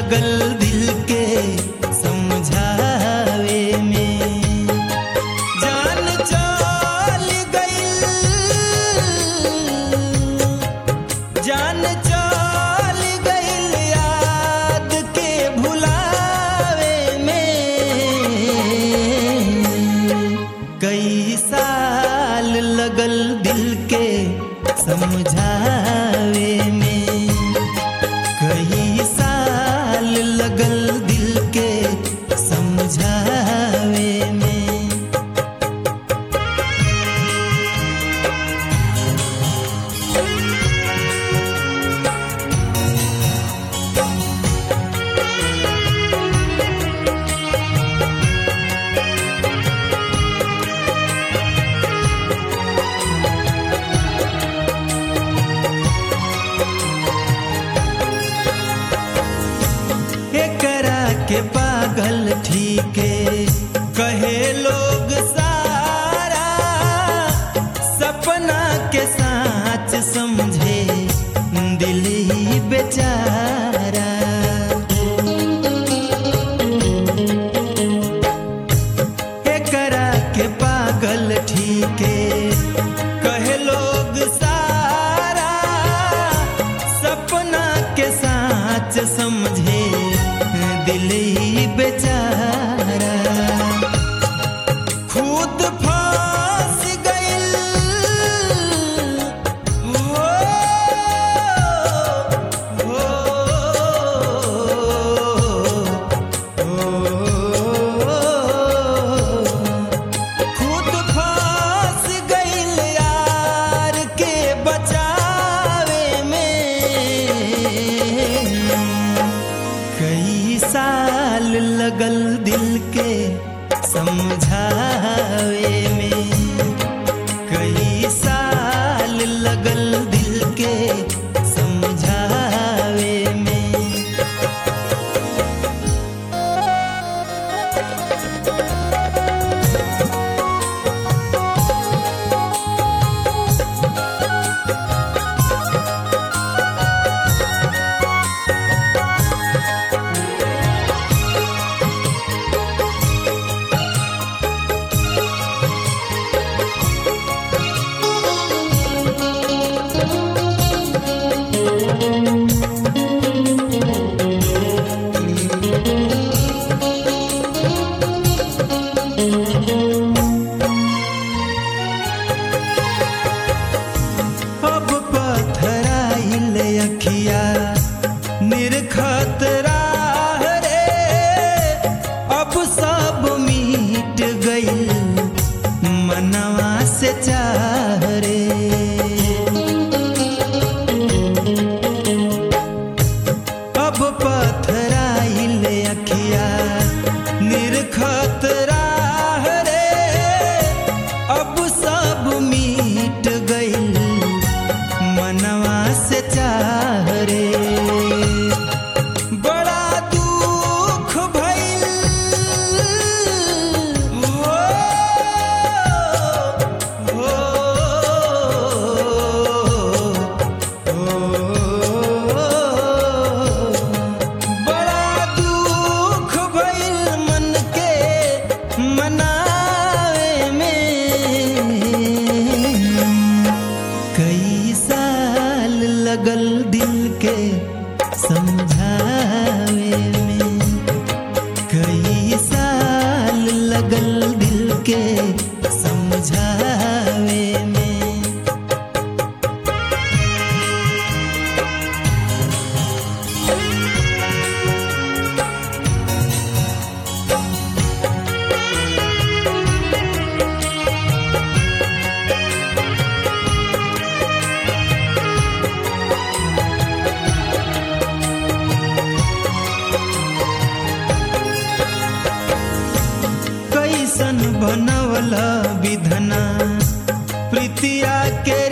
लगल दिल के समझावे में जान चल गइल जान चल गइल याद के भुलावे में कई साल लगल दिल के समझावे में कई साल लगल दिल के समझावे में एकरा के पागल ठीके कहे लोग सारा सपना के साच समझे दिल ही बेचारा एकरा के पागल ठीके कहे लोग सारा सपना के साच समझे दिल ही बेचारा खुद फांस गइल हो, हो, हो। खुद फांस गइल यार के बचावे में कई साल लगल दिल के समझावे में कई साल लगल दिल के समझावे में अब पथराइल अखिया निरखत राह रे अब सब मिट गइल मनवा से चाह रे अब पथराइल अखिया निरखत राह रे अब सब मिट गइल मनवा से चाह रे बड़ा दुख भइल हो, हो, हो। बड़ा दुख भइल मन के मनावे में कई साल लगल दिल के समझावे में कई साल लगल दिल के समझावे में कैसन बनवला विधना प्रीतिया के